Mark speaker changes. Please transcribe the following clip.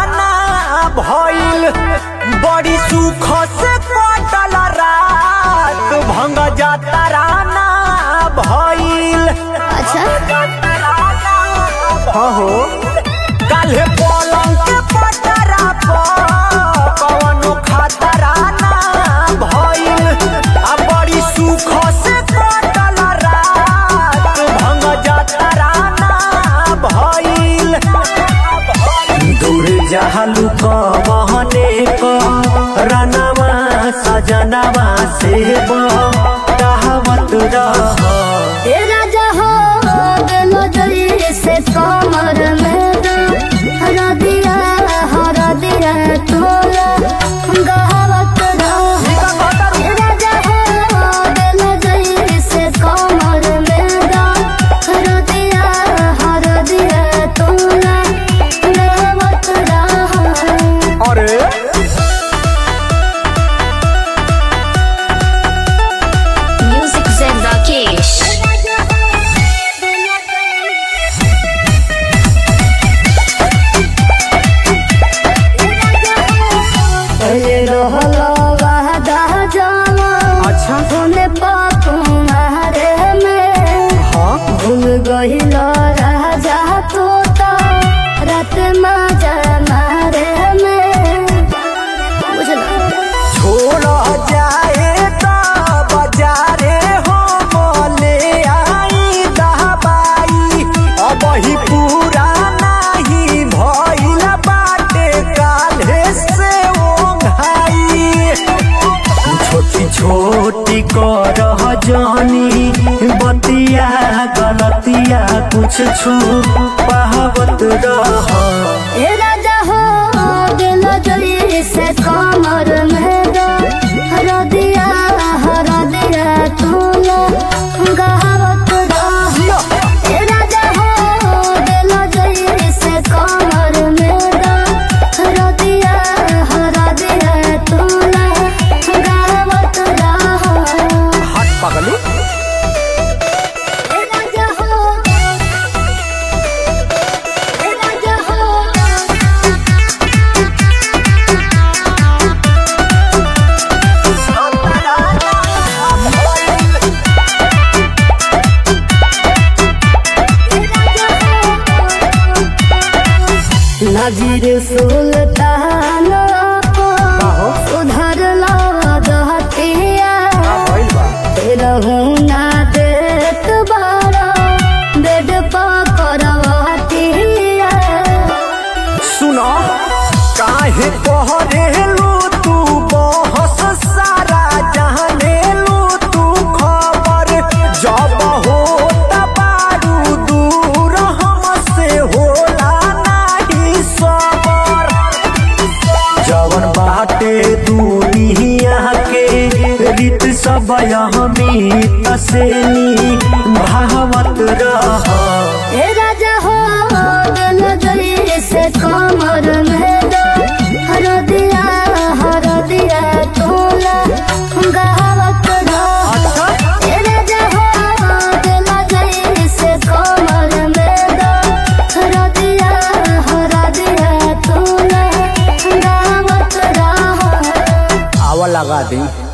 Speaker 1: ना भइल बड़ी सुख से कटल रात भंग जातरा ना भइल
Speaker 2: अच्छा
Speaker 1: हाँ हो काल्हे पलंग के पटरा पर कवनो खतरा ना भइल आ बड़ी सुख से कटल रात भंग जातरा ना भइल दूर जहलू कहने क रनवा सजनवा से कहावत रह
Speaker 2: ए राजा हो गेलो जरी से कमर में हरदिया हरदिया तोला गहवत रह ए राजा हो गेलो जरी से कमर में हरदिया हरदिया तोला गहवत रह
Speaker 1: अरे
Speaker 3: Music Zen Rakesh.
Speaker 2: पहले रहलो वादा जावा
Speaker 1: अच्छा
Speaker 2: होने पापू मारे में
Speaker 1: हाँ
Speaker 2: भूल गहिलो राजा तोता रात माजा मारे में बुझला
Speaker 1: छोड़ जाए तो बाजारे हो मोले आई दहबाई अब ही पूरा नहीं भइल बाटे काल्हे से ओंघाई छोटी छोटी करह जानी बतिया गलतिया कुछ छू पावत रह
Speaker 2: ए राजा हो गेलो जरी से कमर में हरदिया हरदिया तोला गहवत रह ए राजा हो गेलो जरी से कमर में हरदिया हरदिया तोला गहवत रह
Speaker 1: हाथ पगलू
Speaker 2: ए राजा हो ए राजा हो नजीर सुल्तान
Speaker 1: हो?
Speaker 2: उधर लहतिया रहू ना देत बारा बेड पकड़वतिया
Speaker 1: सुनो काहे पहरेलू तू बहस सारा जहनेलू तू खबर जब हो बारू दूर हमसे होला नहीं सबर जवन बाटे दुनिया के रीत सब हमीत से भावत रह
Speaker 2: ए राजा हो गल गली से कमर में हरदिया हरदिया तोला गहवत रह ए राजा हो गल गली से कमर में हरदिया हरदिया तोला गहवत रह
Speaker 1: आवा लगा दी